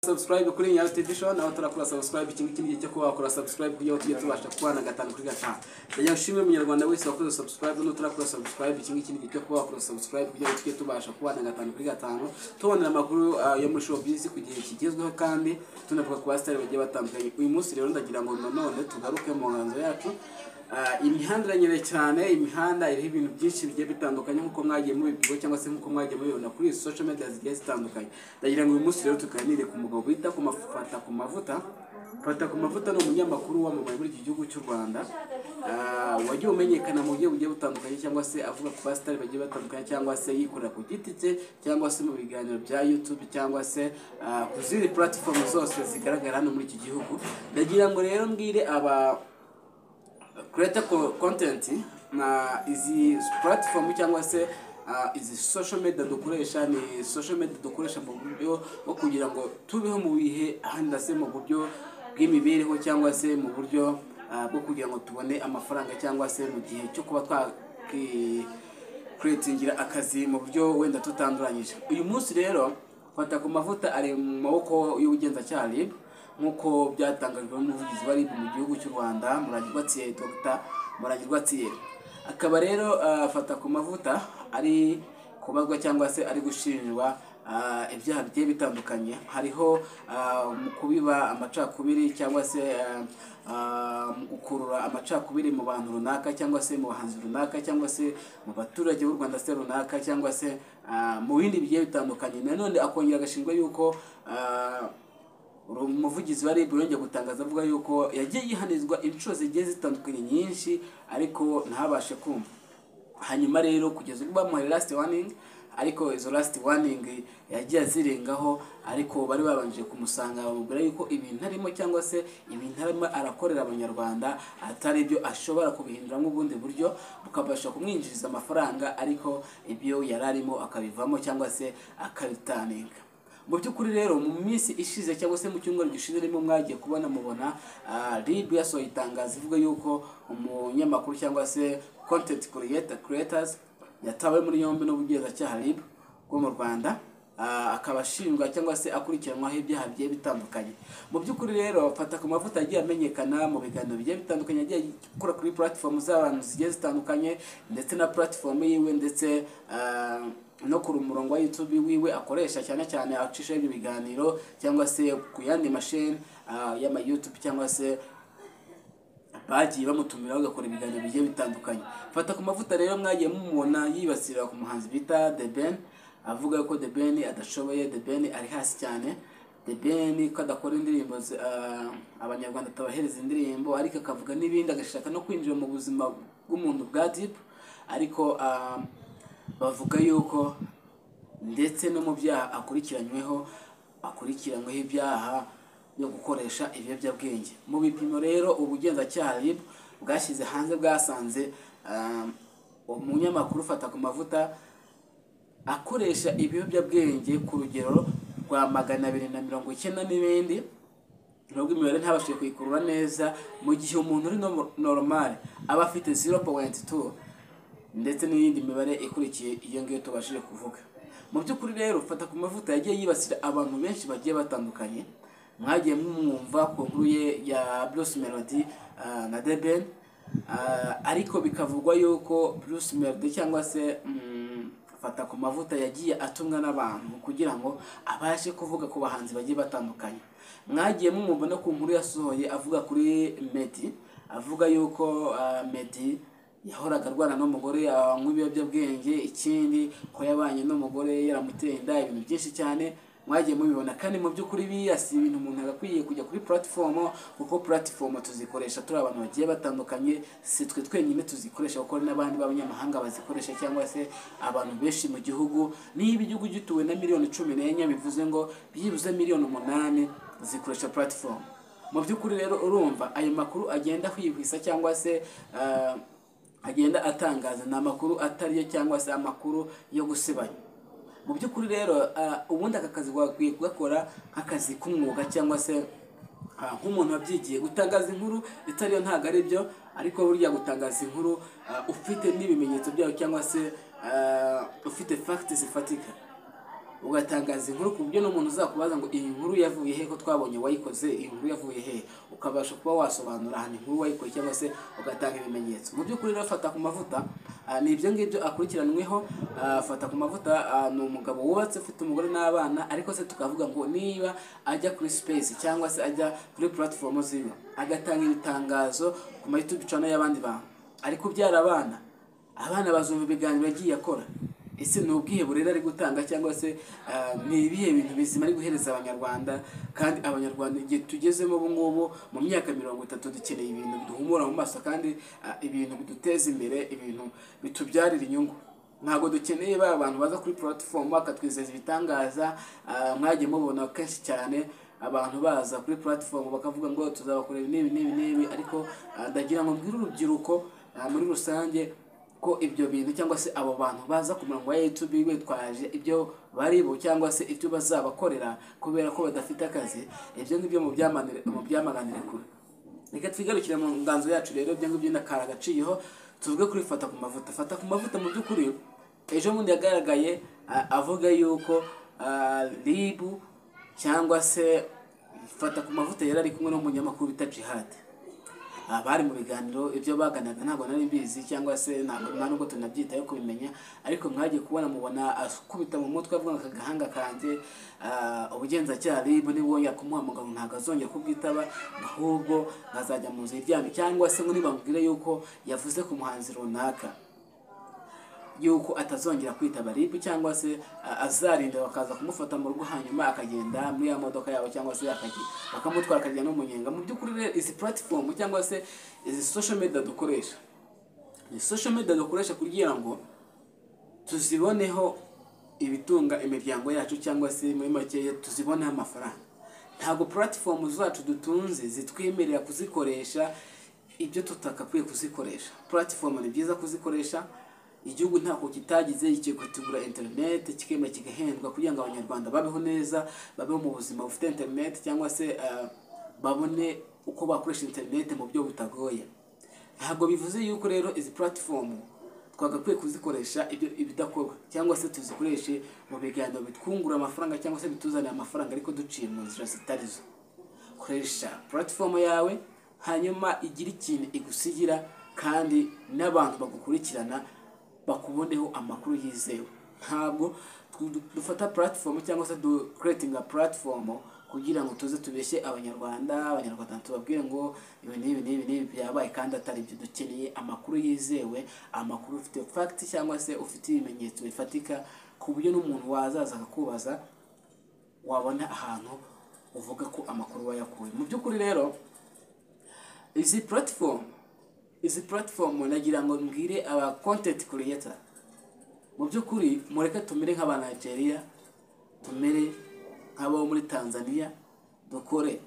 subscribe kuri Nyayo Edition aho turakora subscribe iki ngiki cyo kuba wakora subscribe kugira ngo tujye tubasha kubana gatanu kuri gatanu ndagira ushimire umunyarwanda wese wakoze subscribe n'utarakora subscribe iki ngiki cyo kuba wakora subscribe kugira ngo tujye tubasha kubana gatanu kuri gatanu tubonera amakuru ah, yo muri showbiz ku gihe kigezweho kandi tunavuga ku basitari bagiye batandukanye uyu munsi rero ndagira ngo nanone tugaruke mu nganzo yacu Ah, imihanda iranyereye cyane imihanda iriho ibintu byinshi bigiye bitandukanye nk'uko mwagiye mubibwirwa cyangwa se nk'uko mwagiye mubibona kuri izi social media zigiye zitandukanye ndagira ngo uyu munsi rero tuganire ku mugabo wita ku maf- fata ku mavuta fata ku mavuta ni umunyamakuru wamamaye muri iki gihugu cy'u rwanda Ah, wagiye umenyekana mu buryo bugiye butandukanye cyangwa se avuga ku basitari bagiye batandukanye cyangwa se yikorera ku giti cye cyangwa se mu biganiro bya youtube cyangwa se ah, ku zindi platform zose zigaragara hano muri iki gihugu ndagira ngo rero mbwire aba kureta kontenti na izi platform cyangwa se ah, izi social media dukoresha ni social media dukoresha mu buryo bwo kugira ngo tubeho mu bihe ahandi se mu buryo bw'imibereho cyangwa se mu buryo ah, bwo kugira ngo tubone amafaranga cyangwa se mu gihe cyo kuba twakwiretingira akazi mu buryo wenda tutanduranyije uyu munsi rero fata ku mavuta ari mu maboko y'ubugenzacyaha RIB nk'uko byatangajwe n'umuvugizi wa RIB mu gihugu cy'u Rwanda Muragirwa Thierry Dr Muragirwa Thierry akaba rero ah, afata ku mavuta ari kubagwa cyangwa se ari gushinjwa ah, ibyaha bigiye bitandukanye hariho ah, mu kubiba amacakubiri cyangwa se ah, ah, mu gukurura amacakubiri mu bantu runaka cyangwa se mu bahanzi runaka cyangwa se mu baturage b'u Rwanda se runaka cyangwa se ah, mu bindi bigiye bitandukanye nanone akongera agashinjwa yuko ah, umuvugizi wa RIB yongeye gutangaza avuga yuko yagiye yihanizwa inshuro zigiye zitandukanye nyinshi ariko ntabashe kumva hanyuma rero kugeza ubwo bamuhaye last warning ariko izo last warning yagiye azirengaho ariko bari babanje kumusanga bamubwira yuko ibintu arimo cyangwa se ibintu arimo arakorera abanyarwanda atari byo ashobora kubihinduramo ubundi buryo bukabasha kumwinjiriza amafaranga ariko ibyo yari arimo akabivamo cyangwa se akabitaninga mu by'ukuri rero mu minsi ishize cyangwa se mu cyumweru gishize arimo mwagiye kubona mubona ah, RIB yasohoye itangazo ivuga yuko umunyamakuru cyangwa se content creator creators yatawe muri yombi n'ubugenzacyaha RIB bwo mu Rwanda ah, akaba ashinjwa cyangwa se akurikiranwaho ibyaha bigiye bitandukanye mu by'ukuri rero fata ku mavuta yagiye amenyekana mu biganiro bigiye bitandukanye yagiye gukora kuri platform z'abantu zigiye zitandukanye ndetse na platform yiwe ndetse ah, no ku murongo wa YouTube wiwe akoresha cyane cyane acisha ibyo biganiro cyangwa se ku yandi mashini y'ama YouTube cyangwa se bagiye bamutumiraho agakora ibiganiro bigiye bitandukanye fata ku mavuta rero mwagiye mumubona yibasira ku muhanzi bita The Ben avuga ko The Ben adashoboye The Ben ari hasi cyane The Ben ko adakora indirimbo zi- ah, abanyarwanda atabahereza indirimbo ariko akavuga n'ibindi agashaka no kwinjira mu buzima bw'umuntu bwa Deep ariko ah, bavuga yuko ndetse no mu byaha akurikiranyweho akurikiranyweho ibyaha byo gukoresha ibiyobyabwenge mu bipimo rero ubugenzacyaha RIB bwashyize hanze bwasanze ah, umunyamakuru ufata ku mavuta akoresha ibiyobyabwenge ku rugero rwa magana abiri na mirongo icyenda n'ibindi nubwo imibare ntabashije kuyikurura neza mu gihe umuntu uri no- normal aba afite 0.2 ndetse n'iyindi mibare ikurikiye iyo ngiyo tubashije kuvuga mu by'ukuri rero fata ku mavuta yagiye yibasira abantu benshi bagiye batandukanye mwagiye mumwumva ku nkuru ye ya Bruce Melody ah, na Deben ariko bikavugwa yuko Bruce Melody cyangwa se mm, fata ku mavuta yagiye atumwa n'abantu kugira ngo abashe kuvuga ku bahanzi bagiye batandukanye mwagiye mumwumva no ku nkuru yasohoye avuga kuri Meddy avuga yuko ah, Meddy yahoraga arwana n'umugore anywa ibiyobyabwenge ikindi ko yabanye n'umugore yaramuteye inda ibintu byinshi cyane mwagiye mubibona kandi mu by'ukuri biriya si ibintu umuntu agakwiye kujya kuri platform kuko platform tuzikoresha turi abantu bagiye batandukanye si twe twenyine tuzikoresha kuko hari n'abandi b'abanyamahanga bazikoresha cyangwa se abantu benshi mu gihugu niba igihugu gituwe na miliyoni cumi n'enye bivuze ngo byibuze miliyoni umunani zikoresha platform mu by'ukuri rero urumva ayo makuru agenda hwihwisa cyangwa se ah, agenda atangaza ni amakuru atariyo cyangwa se amakuru yo gusebanya mu by'ukuri rero ah, ubundi aka kazi wakwiye kugakora nk'akazi k'umwuga cyangwa se ah, nk'umuntu wabyigiye gutangaza inkuru itariyo ntabwo ari byo ariko burya gutangaza inkuru ah, ufite n'ibimenyetso byayo cyangwa se ah, ufite facts zifatika ugatangaza inkuru ku buryo n'umuntu uzakubaza ngo iyi nkuru yavuye he ko twabonye wayikoze iyi nkuru yavuye he ukabasha kuba wasobanura ahantu inkuru wayikoze cyangwa se ugatanga ibimenyetso mu by'ukuri rero fata ku mavuta ah, ni ibyo ngibyo akurikiranyweho Ah, fata ku mavuta ah, ni umugabo wubatse ufite umugore n'abana ariko se tukavuga ngo niba ajya kuri space cyangwa se ajya kuri platform ziba agatanga ibitangazo ku ma youtube channel y'abandi bantu ari kubyara abana abana bazumva ibiganiro yagiye akora ese ni ubwihe rero ari gutanga cyangwa se ah, ni ibihe bintu bizima ari guhereza abanyarwanda kandi abanyarwanda igihe tugezemo ubu ngubu mu myaka mirongo itatu dukeneye ibintu biduhumura mu maso kandi ah, ibintu biduteza imbere ibintu bitubyarira inyungu ntabwo dukeneye ba bantu baza kuri puratifomu bakatwizeza ibitangaza ah, mwagiye mubona kenshi cyane abantu baza kuri puratifomu bakavuga ngo tuzabakorera n'ibi n'ibi n'ibi ariko ah, ndagira ngo mbwire urubyiruko ah, muri rusange ko ibyo bintu cyangwa se abo bantu baza ku murongo wa YouTube bitwaje ibyo baribo cyangwa se ibyo bazabakorera kubera ko badafite akazi ibyo ngibyo mu byamanire- mu byamaganire kure reka twigarukire mu nganzo yacu rero ibyo ngibyo ndakara agaciro tuvuge kuri fata ku mavuta fata ku mavuta mu by'ukuri ejo bundi yagaragaye ah, avuga yuko ah, ribu cyangwa se fata ku mavuta yari ari kumwe n'umunyamakuru bita jihad aha bari mu biganiro ibyo baganaga ntabwo nari mbizi cyangwa se ntabwo nta nubwo tunabyitaho kubimenya ariko mwagiye kubona mubona akubita mu mutwe avuga ngo aka gahanga kanjye ah, ubugenzacyaha ribu niba yakumuha mugabo ntabwo azongera kubwitaba ahubwo nkazajya mu nzu iryamye cyangwa se ngo nibamubwire yuko yavuze ku muhanzi runaka yuko atazongera kwitaba ribu cyangwa se a- azarinda bakaza kumufata mu rugo hanyuma akagenda muri ya modoka yabo cyangwa se akagi- bakamutwara akajya no mu nyenga mu by'ukuri rero izi platform cyangwa se izi social media dukoresha ni social media dukoresha kugira ngo tuziboneho ibitunga imiryango yacu cyangwa se muri makeya tuziboneho amafaranga ntabwo platform zacu dutunze zitwemerera kuzikoresha ibyo tutakakwiye kuzikoresha platform ni byiza kuzikoresha igihugu ntako kitagize kigiye kutugura interineti kikemera kigahendwa kugira ngo abanyarwanda babeho neza babeho mu buzima bufite interineti cyangwa se ah, babone uko bakoresha interineti mu buryo butagoye ntabwo bivuze yuko rero izi platform twagakwiye kuzikoresha ibyo ibidakorwa cyangwa se tuzikoreshe mu biganiro bitwungura amafaranga cyangwa se bituzanira amafaranga ariko duciye mu nzira zitari zo koresha platform yawe hanyuma igira ikintu igusigira kandi n'abantu bagukurikirana bakuboneho amakuru yizewe ntabwo tw- dufata platform cyangwa se dukuretinga platform kugira ngo tuze tubeshye abanyarwanda abanyarwanda tubabwire ngo ibi n'ibi n'ibi n'ibi byabaye kandi atari byo dukeneye amakuru yizewe amakuru ufite fact cyangwa se ufite ibimenyetso bifatika ku buryo n'umuntu wazaza akakubaza wabona ahantu uvuga ko amakuru wayakuye mu by'ukuri rero izi platform izi platform nagira ngo mbwire aba content creator mu by'ukuri mureke tumere nk'aba Nigeria tumere nk'abo muri Tanzania dukore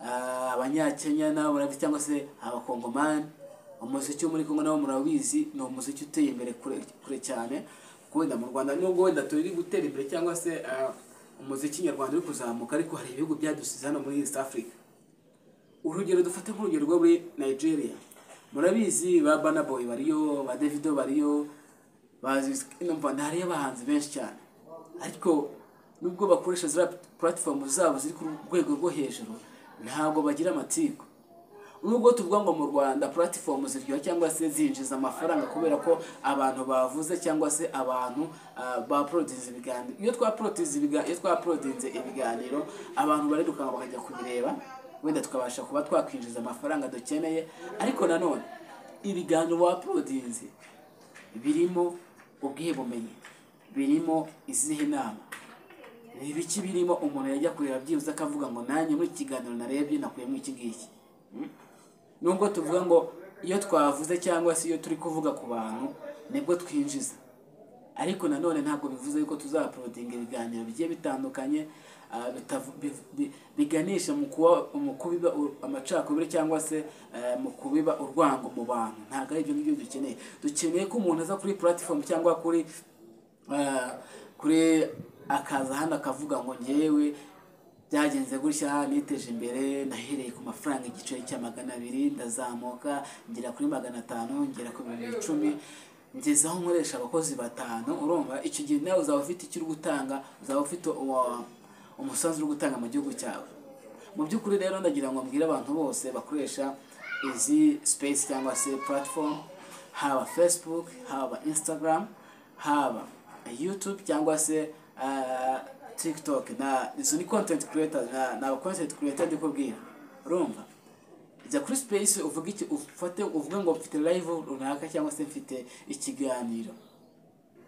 ah, abanyakenya nabo murabizi cyangwa se abakongomani umuziki wo muri Kongo nabo murabizi ni umuziki uteye imbere kure, kure cyane kuko wenda mu Rwanda nubwo wenda turi gutera imbere cyangwa se ah, umuziki nyarwanda uri kuzamuka ariko hari ibihugu byadusize hano muri East Africa urugero dufate nk'urugero rwo muri nigeria murabizi ba Burna Boy bariyo ba davido bariyo bazi numva hariyo abahanzi benshi cyane ariko nubwo bakoresha za platform zabo ziri ku rwego rwo hejuru ntabwo bagira amatsiko nubwo tuvuga ngo mu rwanda platform ziryoha cyangwa se zinjiza amafaranga kubera ko abantu bavuze cyangwa se abantu ah, baporodinze ibiganiro iyo twaporodinze ibiga- iyo twaporodinze ibiganiro abantu bareruka bakajya kubireba wenda tukabasha kuba twakwinjiza amafaranga dukeneye ariko nanone ibiganiro waporodinze birimo ubwihe bumenyi birimo izihe nama ni ibiki birimo umuntu yajya kureba byibuze akavuga ngo nanjye muri iki kiganiro narebye nakuyemo iki ngiki nubwo tuvuga ngo iyo twavuze cyangwa se iyo turi kuvuga ku bantu nibwo twinjiza ariko nanone ntabwo bivuze yuko tuzaporodinga ibiganiro bigiye bitandukanye ah, bitavu- bi- bi- biganisha mu kuba- mu kubiba u- amacakubiri cyangwa se eh, mu kubiba urwango mu bantu ntabwo ari ibyo ngibyo dukeneye dukeneye ko umuntu aza kuri platform cyangwa kuri ah, kuri akaza hano akavuga ngo ngewe byagenze gutya niteje imbere nahereye ku mafaranga igiceri cya magana abiri ndazamuka ngera kuri magana atanu ngera ku bihumbi icumi ngeze aho nkoresha abakozi batanu urumva icyo gihe nawe uzaba ufite icyo uri gutanga uzaba ufite uwa- umusanzu uri gutanga mu gihugu cyawe mu by'ukuri rero ndagira ngo mbwire abantu bose bakoresha izi space cyangwa se platform haba facebook haba instagram haba youtube cyangwa se ah, tiktok na izo ni content creators na- ni aba content creator ndi kubwira urumva jya kuri space uvuge iki ufate uvuge ngo mfite live runaka cyangwa se mfite ikiganiro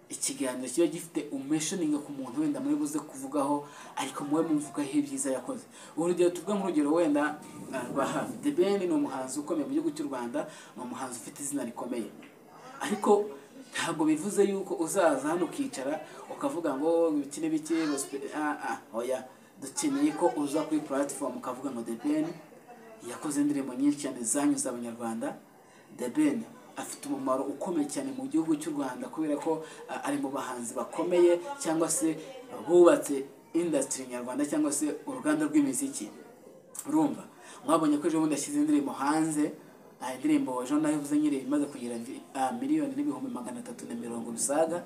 ikiganiro kiba gifite umeshoninga ku muntu wenda muri buze kuvugaho ariko muwe mumuvugaho ibyiza yakoze urugero tuvuge nk'urugero wenda ah, rwa hafi the ben ni umuhanzi ukomeye mu gihugu cy'u rwanda ni umuhanzi ufite izina rikomeye ariko ntabwo bivuze yuko uzaza hano ukicara ukavuga ngo ibiki n'ibiki gospel- ah, ah, oya dukeneye ko uza kuri platform ukavuga ngo the ben yakoze indirimbo nyinshi cyane zanyuze abanyarwanda The Ben afite umumaro ukomeye cyane mu gihugu cy'u Rwanda kubera ko a, ari mu bahanzi bakomeye cyangwa se bubatse industry nyarwanda cyangwa se uruganda rw'imiziki urumva mwabonye ko ejo bundi yashyize indirimbo hanze ah, indirimbo ejo nayo uvuze nyine imaze kugira vi- ah, miliyoni n'ibihumbi magana atatu na mirongo rusaga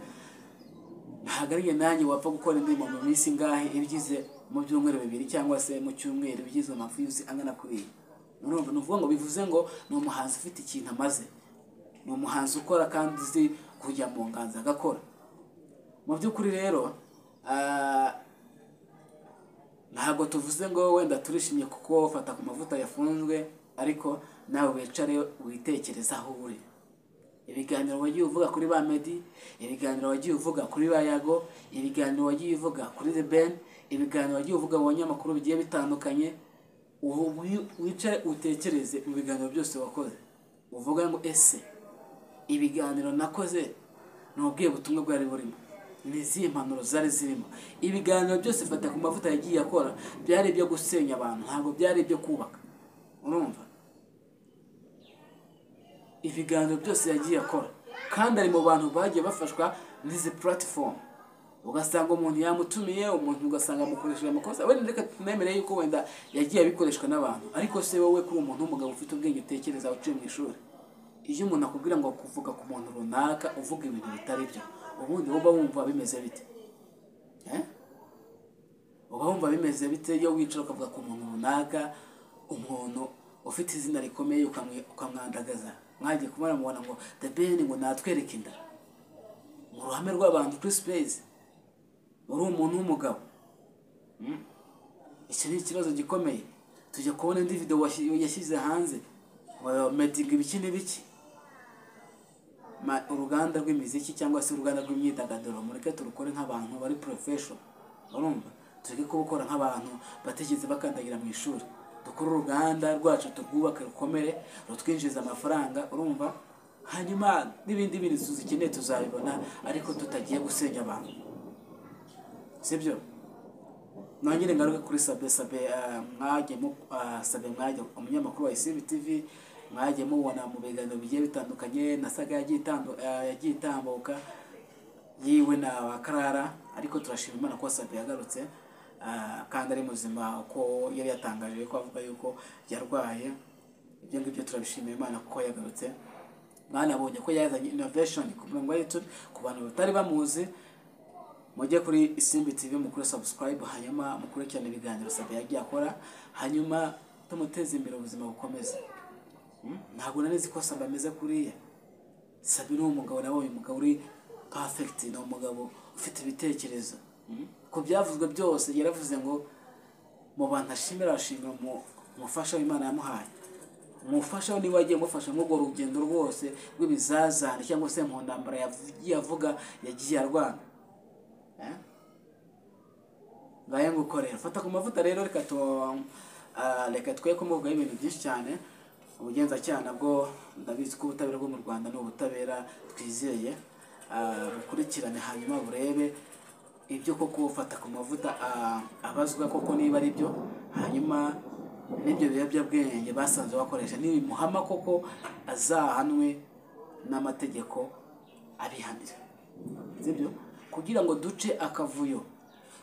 ntabwo ari njye nanjye wapfa gukora indirimbo mu minsi ingahe ibigize mu byumweru bibiri cyangwa se mu cyumweru ibigize amaviyuzi angana kuri iyi urumva ni ukuvuga ngo bivuze ngo ni umuhanzi ufite ikintu amaze ni umuhanzi ukora kandi uzi kujya mu nganzo agakora mu by'ukuri rero ah, ntabwo tuvuze ngo wenda turishimye kuko fata ku mavuta yafunzwe ariko nawe wicare witekereza aho uri ibiganiro wagiye uvuga kuri ba medi ibiganiro wagiye uvuga kuri ba yago ibiganiro wagiye uvuga kuri the ben ibiganiro wagiye uvuga mu banyamakuru bigiye bitandukanye ubu wi- wicare utekereze mu biganiro byose wakoze uvuga ngo ese ibiganiro nakoze ni ubwiye butumwa bwari burimo ni izihe impanuro zari zirimo ibiganiro byose fata ku mavuta yagiye akora byari ibyo gusenya abantu ntabwo byari ibyo kubaka urumva ibiganiro byose yagiye akora kandi ari mu bantu bagiye bafashwa n'izi puratifomu ugasanga umuntu yamutumiye umuntu ugasanga amukoresheje amakosa wenda reka tunemere yuko wenda yagiye abikoreshwa n'abantu ariko se wowe kuri umuntu w'umugabo ufite ubwenge utekereza uciye mu ishuri iyo umuntu akubwira ngo kuvuga ku muntu runaka uvuga ibintu bitari byo ubundi wowe wumva bimeze bite Eh? uba wumva bimeze bite iyo wicara ukavuga ku muntu runaka umuntu ufite izina rikomeye ukamwe- ukamwandagaza mwagiye kuba mubona ngo the ben ngo natwereke inda mu ruhame rw'abantu kuri space uri umuntu w'umugabo Hmm? iki ni ikibazo gikomeye tujya kubona indi video washyi- yashyize hanze medinga ibiki n'ibiki Ma- uruganda rw'imiziki cyangwa se uruganda rw'imyidagaduro mureke turukore nk'abantu bari profession urumva tureke kubukora nk'abantu batigeze bakandagira mu ishuri dukore uruganda rwacu turwubake rukomere rutwinjiriza amafaranga urumva hanyuma n'ibindi bindi tuzikeneye tuzabibona ariko tutagiye gusenya abantu sibyo nongere ngaruke kuri sabe sabe ah, mwajye mu ah, sabe mwajye umunyamakuru wa isibi tv mwajye mubona mu biganiro bigiye bitandukanye nasaga yagiye itambu- ah, yagiye itambuka yiwe na bakarara ariko turashima imana ko sabe yagarutse ah, kandi ari muzima uko yari yatangaje ko avuga yuko yarwaye ibyo ngibyo turabishimira imana kuko yagarutse mwanabonye ko yazanye innovation ku murongo wa youtube ku bantu batari bamuzi mujye kuri isimbi tv mukore subscribe hanyuma mukurikirane ibiganiro sabe yagiye akora hanyuma tumuteze imbere ubuzima bukomeze Hmm? ntabwo nari nzi ko sabe ameze kuriya sabe ni umugabo nabonye umugabo uri perfect ni umugabo ufite ibitekerezo Hmm? ku byavuzwe byose yaravuze ngo mu bantu ashimira ashimira umu- umufasha w'imana yamuhaye umufasha we niba yagiye amufasha nk'urwo rugendo rwose rw'ibizazane cyangwa se mu ntambara yagiye avuga yagiye arwana Eh? ngaye ngukorera fata ku mavuta rero reka tu ah, reka twe kumuvugaho ibintu byinshi cyane ubugenzacyaha nabwo ndabizi ko ubutabera bwo mu rwanda ni ubutabera twizeye Ah, bukurikirane hanyuma burebe ibyo koko fata ku mavuta ah, abazwa koko niba ari byo hanyuma n'ibyo biyobyabwenge basanze bakoresha nibimuhama koko azahanwe n'amategeko abihanira sibyo kugira ngo duce akavuyo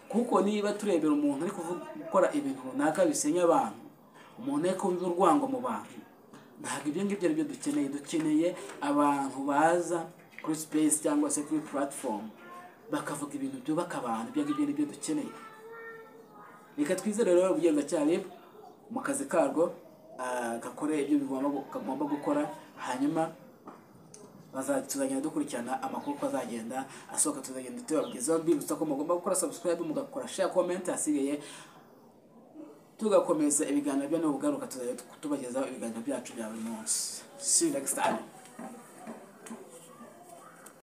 kuko niba turebera umuntu ari kuvu- gukora ibintu runaka bisenya abantu umuntu ari kubiba urwango mu bantu ntabwo ibyo ngibyo ari byo dukeneye dukeneye abantu baza kuri sipesi cyangwa se kuri puratifomu bakavuga ibintu byubaka abantu ibyo ngibyo nibyo dukeneye reka twizere rero ubugenzacyaha rib mu kazi karwo ah, gakore ibyo bigomba gu- kagomba gukora hanyuma baza- tuzagenda dukurikirana amakuru uko azagenda asohoka tuzagenda tubabwizaho mbibutsa ko mugomba gukora sabusikarayibu mugakora sheya komenti ahasigaye tugakomeza ibiganiro byo nubugaruka tuzajya tubagezaho ibiganiro byacu bya buri munsi see you next time